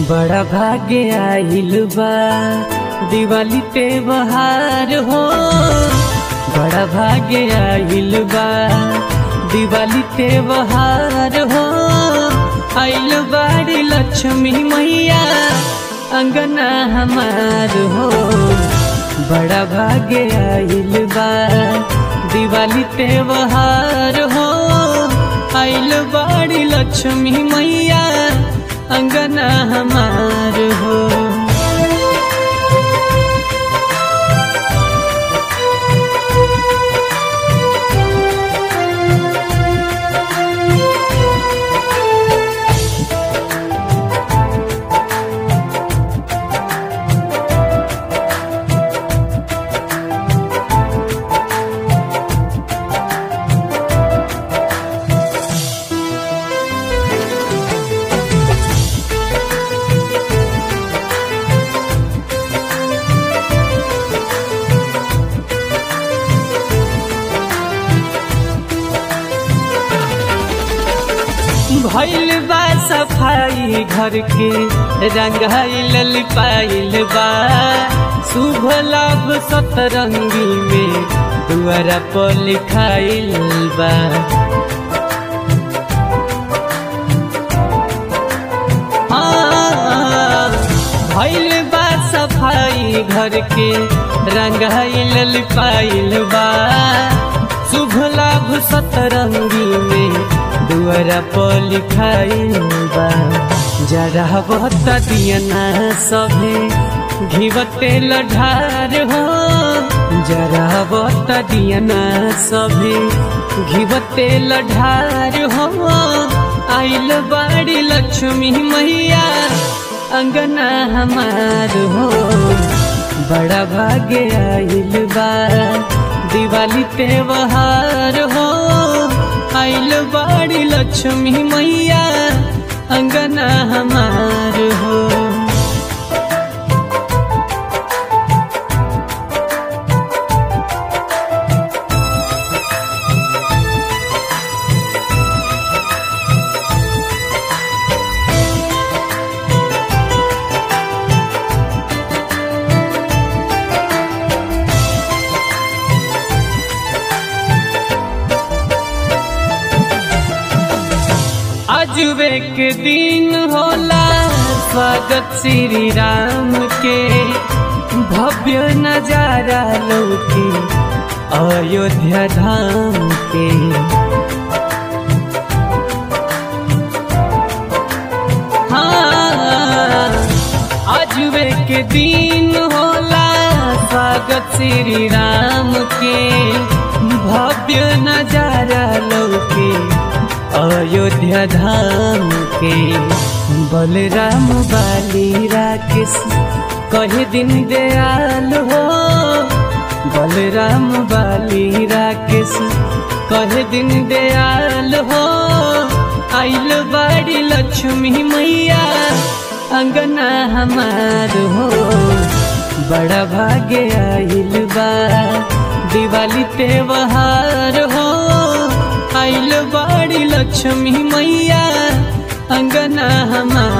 बड़ा भाग्य आइल बा दिवाली पे बहार हो बड़ा भाग्य आइल बा दिवाली पे बहार हो आइल बाड़ी लक्ष्मी मैया अंगना हमार हो बड़ा भाग्य आइल बा दिवाली पे बहार हो आइल बाड़ी लक्ष्मी मैया अंगना हमार हो भइल बा सफाई घर के रंगाइल पाइल बा शुभ लाभ सतरंगी में दुआरा पर लिखाइल बा हाँ, भइल बा सफाई घर के रंगाइल पाइल बा शुभ लाभ सतरंगी में दुआरा पर लिखाइल बा जरा बहुत दियना सभे घिवते लढार हो जरा बहुत दियना सभे घिवते लढार हो आइल बाड़ी लक्ष्मी मैया अंगना हमार हो बड़ा भाग्य आइल बा दिवाली पे बहार हो आइल बाड़ी लक्ष्मी मैया अंगना हमार हो अजुबे के दिन होला स्वागत श्री राम के भव्य नजारा लौके अयोध्या धाम के हाँ अजुबे के दिन होला स्वागत श्री राम के भव्य नजारा लौके अयोध्या धाम के बलराम बाली राकेश कहे दिन दयाल हो बलराम बाली राकेश कहे दिन दयाल हो आइल बाड़ी लक्ष्मी मैया अंगना हमार हो बड़ा भाग्य आइल बा दिवाली पे बहार हो आइल बाड़ी लक्ष्मी मैया अंगना हमार